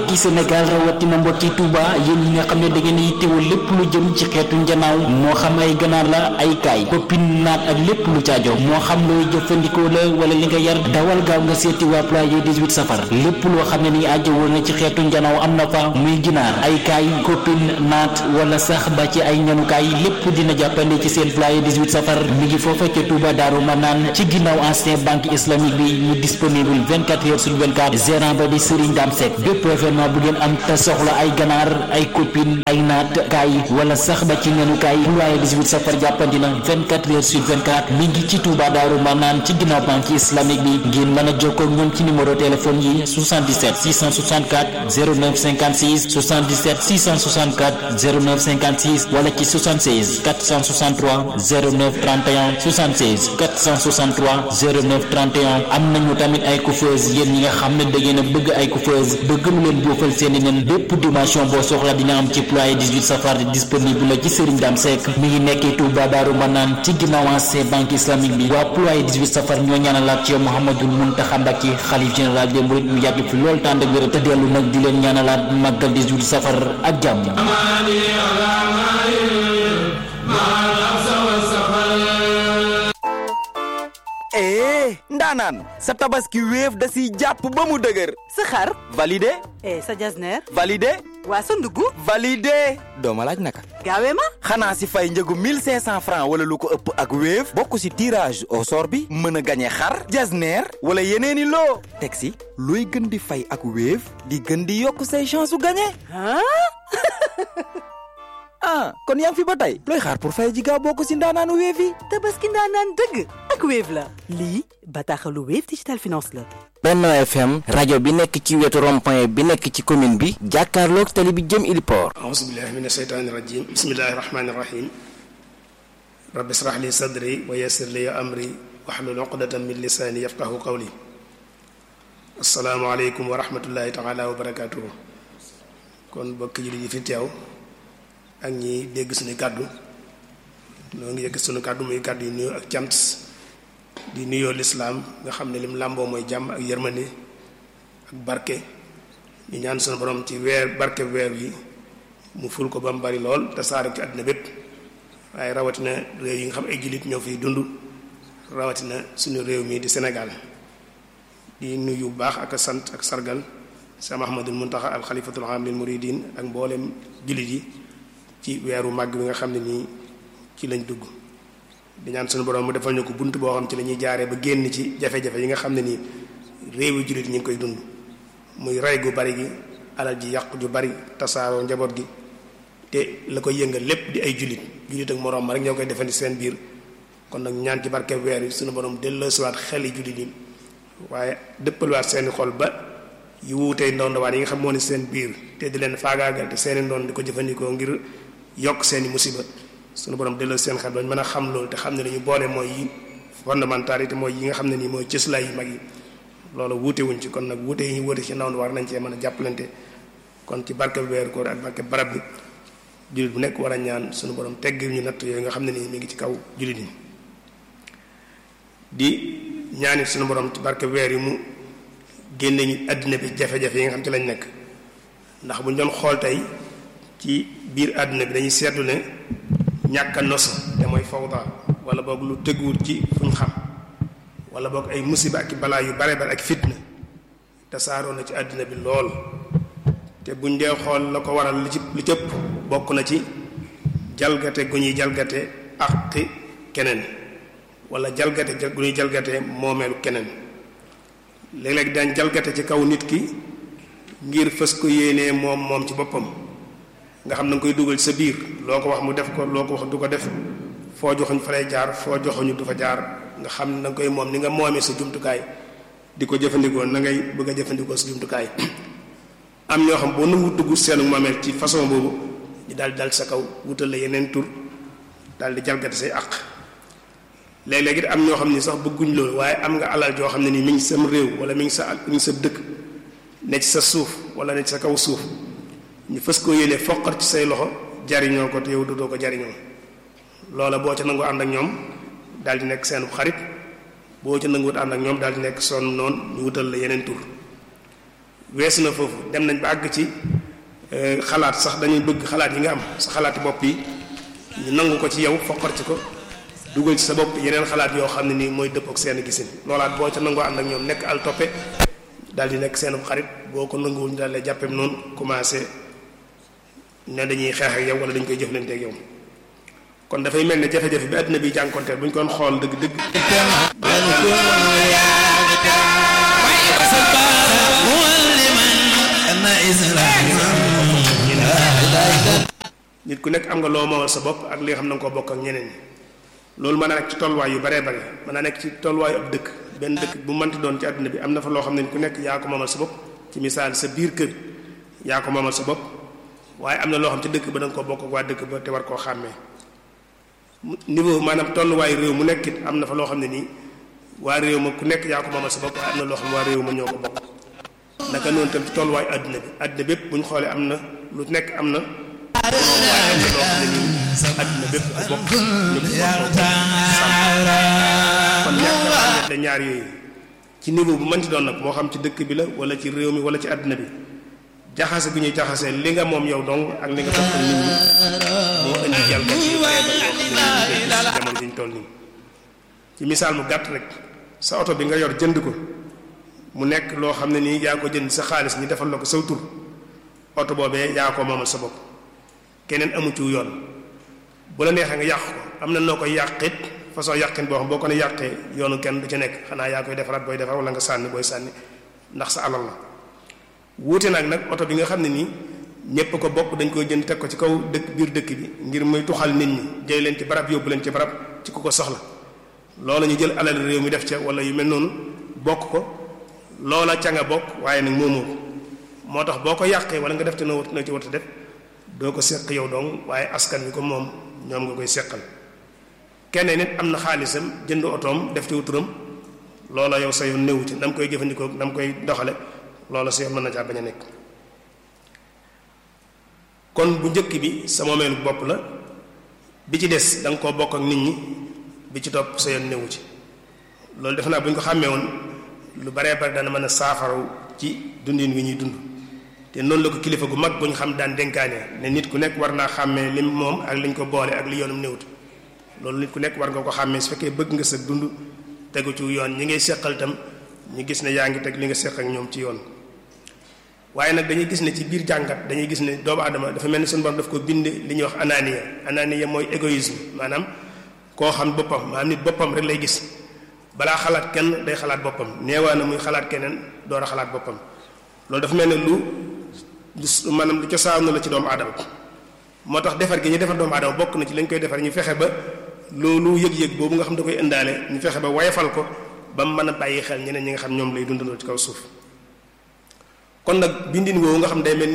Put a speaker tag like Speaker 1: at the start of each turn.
Speaker 1: mbokki Sénégal rawatina mbokki Touba yéen ñi nga xam ne da ngeen yittewoo lépp lu jëm ci xeetu njanaaw moo xam ay ganaar la ay kaay koppin naat ak lépp lu caajo moo xam looy jëfandikoo la wala li nga yar dawal gaaw nga seeti waa ployé 18 safar lépp loo xam ne ni ajjawoo na ci xeetu njanaaw am na fa muy ginaar ay kaay koppin naat wala sax ba ci ay ñanukaay lépp dina jàppande ci seen ployé 18 safar mi ngi foofa ca Touba Daaru Manaan ci ginnaaw ancien banque islamique bi mu disponible 24 heures sur 24 gérant ba di Serigne Dame Seck bépp événement bu ngeen am te soxla ay ganaar ay copine ay naat kaay wala sax ba ci nenu kaay ployé 18 safar jàppandi na 24 heures sur 24 mi ngi ci Touba Daaru Manaan ci ginnaaw banque islamique bi ngeen mën a jokkoo ak ñoom ci numéro téléphone yi 77 664 09 56 77 664 09 56 wala ci 76 463 09 31 76 463 09 31 am nañu tamit ay coiffeuse yéen ñi nga xam ne da ngeen a bëgg ay coiffeuse bëgg lu leen boofal seeni nen bépp dimension boo soxla dina am ci ployé 18 safar disponible la ci Serigne Dame Seck mi ngi nekkee Touba Daaru Manaan ci ginnaaw ancien banque islamique bi waa ployé 18 safar ñoo ñaanalaat ci yow Mouhamadul Mountakha Mbacké xalif général des mourides mu yàgg fi lool tànd ak wér te dellu nag di leen ñaanalaat màggal 18 safar ak jàmm
Speaker 2: ee ndaanaan sa tabaski wéef da siy jàpp ba mu dëgër
Speaker 3: sa xar
Speaker 2: validé
Speaker 3: eh sa jasneer
Speaker 2: validé
Speaker 3: waa sa ndugg
Speaker 2: validé doo ma laaj naka
Speaker 3: gaawee ma
Speaker 2: xanaa si fay njëgu 1500 francs wala lu ko ëpp ak wéef bokk si tirage au sort bi mën a gañe xar jasneer wala yeneeni loo teg si looy gën di fay ak wéef di gën di yokk say chance su gañe
Speaker 3: ah
Speaker 2: ah kon yaa ngi fi ba tey looy xaar pour fay ji gaaw bokk si ndaanaanu wéef yi
Speaker 3: tabaski ndaanaan dëgg ak Wave la lii bataaxalu Wave Digital Finance la
Speaker 4: Benno FM rajo bi nekk ci wetu rond-point bi nekk ci commune bi jàkkaarloog tali bi jëm Iliport
Speaker 5: أعوذ بالله من الشيطان الرجيم بسم الله الرحمن الرحيم رب اشرح لي صدري ويسر لي أمري واحلل عقدة من لساني يفقه قولي السلام عليكم ورحمة الله تعالى وبركاته kon bokk ji li fi teew ak ñi dégg suñu kàddu noo ngi yëgg suñu kàddu muy kàddu yu nuyoo ak cant di nuyoo lislaam nga xam ne lim làmboo mooy jàmm ak yërmande ak barke ñu ñaan sunu borom ci weer barke weer yi mu ful ko ba mu bari lool te saare ci àddina bépp waaye rawatina réew yi nga xam ay jullit ñoo fiy dund rawatina suñu réew mii di Sénégal di nuyu bu baax ak sant ak sargal Cheikh Mahamadul Muntaxa al xalifatul aam lil muridin ak mboolem jullit yi ci weeru màgg bi nga xam ne nii ci lañ dugg di ñaan suñu borom mu defal ñu ko bunt boo xam ci la ñuy jaaree ba génn ci jafe-jafe yi nga xam ne nii réewu jullit ñi ngi koy dund muy rey gu bari gi alal ji yàq ju bari tasaaroo njaboot gi te la koy yëngal lépp di ay jullit jullit ak moroom ma rek ñoo koy defandi seen biir kon nag ñaan ci barke weer yi suñu borom delloosiwaat xel yi jullit yi waaye dëppalwaat seeni xol ba yu wuutee ndondowaan yi nga xam moo ne seen biir te di leen faagaagal te seeni ndoon di ko jëfandikoo ngir yokk seeni musiba suñu borom delloo seen xel bañ mën a xam loolu te xam ne dañu boole mooy yi fondamentalité mooy yi nga xam ne nii mooy cëslaay yu mag yi loolu wuute wuñ ci kon nag wuute yi ñu wuute ci ndaw war nañ cee mën a jàppalante kon ci barke weeru koor ak barke barab bi jullit bu nekk war a ñaan suñu borom tegg ñu natt yooyu nga xam ne nii mi ngi ci kaw jullit yi di ñaanit suñu borom ci barke weer yi mu génne ñu àddina bi jafe-jafe yi nga xam ci lañ nekk ndax bu ñu doon xool tey ci biir àddina bi dañuy seetlu ne ñàkk a nos te mooy fawda wala boog lu tëgguwut ci fuñ xam wala boog ay musiba ak balaa yu bare bare ak fitna tasaaroo na ci àddina bi lool te buñ dee xool la ko waral li ci li cëpp bokk na ci jalgate gu ñuy jalgate àqi keneen wala jalgate gu ñuy jalgate moomeelu keneen léeg-léeg daañ jalgate ci kaw nit ki ngir fës ko yéenee moom moom ci boppam nga xam na nga koy dugal ci sa biir loo ko wax mu def ko loo ko wax du ko def foo joxuñ fa lay jaar foo joxuñu du fa jaar nga xam ne da nga koy moom ni nga moomee sa jumtukaay di ko jëfandikoo na ngay bëgg a jëfandikoo sa jumtukaay am ñoo xam boo nangu dugg seenu moomeel ci façon boobu ñu daal di dal sa kaw wutal la yeneen tur daal di jalgate say àq léeg-léeg it am ñoo xam ni sax bëgguñ loolu waaye am nga alal joo xam ne nii mi ngi sam réew wala mi ngi sa mi ngi sa dëkk ne ci sa suuf wala ne ci sa kaw suuf ñu fës koo yéene foqar ci say loxo jariñoo ko te yow doo ko jariñoo loola boo ca nangoo ànd ak ñoom daal di nekk seen xarit boo ca nanguwut ànd ak ñoom daal di nekk sonn noonu ñu wutal la yeneen tur weesu na foofu dem nañ ba àgg ci xalaat sax dañuy bëgg xalaat yi nga am sa xalaati bopp yi ñu nangu ko ci yow foqar ci ko dugal ci sa bopp yeneen xalaat yoo xam ne nii mooy dëpp ak seen gisin loolaat boo ca nangoo ànd ak ñoom nekk al toppe daal di nekk seen xarit boo ko nanguwul ñu daal lay jàppeem noonu commencé ne dañuy xeex ak yow wala dañ koy jëflante ak yow kon dafay mel ne jafe-jafe bi àddina bi jànkonteel bu ñu koon xool dëgg-dëgg nit ku nekk am nga loo moomal sa bopp ak li nga xam na nga koo bokk ak ñeneen ñi loolu mën naa nekk ci tolluwaay yu baree bare mën naa nekk ci tolluwaayu ab dëkk benn dëkk bu mënti doon ci àddina bi am na fa loo xam ne ku nekk yaa ko moomal sa bopp ci misaal sa biir kër yaa ko moomal sa bopp waaye am na loo xam ci dëkk ba da nga ko bokk ak waa dëkk ba te war koo xàmmee niveau maanaam tolluwaayu réew mu nekk it am na fa loo xam ne nii waa réew ma ku nekk yaa ko moomal sa bopp waaye am na loo xam ne waa réew ma ñoo ko bokk naka noonu tam ci tolluwaayu àddina bi àddina bépp bu ñu xoolee am na lu nekk am na waaye am na loo xam ne nii àddina bépp ko bokk ñu ko kon ñàkk ñaar yooyu ci niveau bu mënti doon nag moo xam ci dëkk bi la wala ci réew mi wala ci àddina bi jaxase bi ñuy jaxasee li nga moom yow dong ak li nga bokk nit ñi moo indi jalgati yu bare bare yoo xam ne jamono ji ñu toll nii ci misaal mu gàtt rek sa oto bi nga yor jënd ko mu nekk loo xam ne nii yaa ko jënd sa xaalis ñi defal la ko saw tur oto boobee yaa ko moomal sa bopp keneen amu ci yoon bu la neexee nga yàq ko am na noo koy yàqit façon yàqin boo xam boo ko ne yàqee yoonu kenn du ci nekk xanaa yaa koy defaraat booy defar wala nga sànni booy sànni ndax sa alal la wuute nag nag oto bi nga xam ne nii ñépp ko bokk dañ koy jënd teg ko ci kaw dëkk biir dëkk bi ngir muy tuxal nit ñi jëy leen ci barab yóbbu leen ci barab ci ku ko soxla loola ñu jël alal réew mi def ca wala yu mel noonu bokk ko loola ca nga bokk waaye nag moomoo ko moo tax boo ko yàqee wala nga def te noo noo ci wata def doo ko seq yow dong waaye askan wi ko moom ñoom nga koy seqal kenn nit am na xaalisam jënd otoom def ci wuturam loola yow sa yoon néewu ci na mu koy jëfandikoo na mu koy doxale loola sa yoon mën na caa bañ a nekk kon bu njëkk bi sa moomeelu bopp la bi ci des da nga koo bokk ak nit ñi bi ci topp sa yoon néewu ci loolu defe naa bu ñu ko xàmmee woon lu baree bare dana mën a saafaraw ci dundin wi ñuy dund te noonu la ko kilifa gu mag bu ñu xam daan dénkaane ne nit ku nekk war naa xàmmee lim moom ak liñ ko boole ak li yoonum néewut loolu nit ku nekk war nga ko xàmmee su fekkee bëgg nga sa dund tegu ci yoon ñi ngay seqal tam ñu gis ne yaa ngi teg li nga seq ak ñoom ci yoon waaye nag dañuy gis ne ci biir jàngat dañuy gis ne doomu aadama dafa mel ni suñu borom daf ko bind li ñuy wax ananiya ananiya mooy égoïsme maanaam koo xam boppam maanaam nit boppam rek lay gis balaa xalaat kenn day xalaat boppam neewaa na muy xalaat keneen door a xalaat boppam loolu dafa mel ne lu lu maanaam lu cosaanu la ci doomu aadama moo tax defar gi ñu defar doomu aadama bokk na ci lañ koy defar ñu fexe ba loolu yëg-yëg boobu nga xam da koy indaale ñu fexe ba wayafal ko ba mu mën a bàyyi xel ñeneen ñi nga xam ñoom lay dundandoo ci kaw suuf kon nag bindin woowu nga xam day mel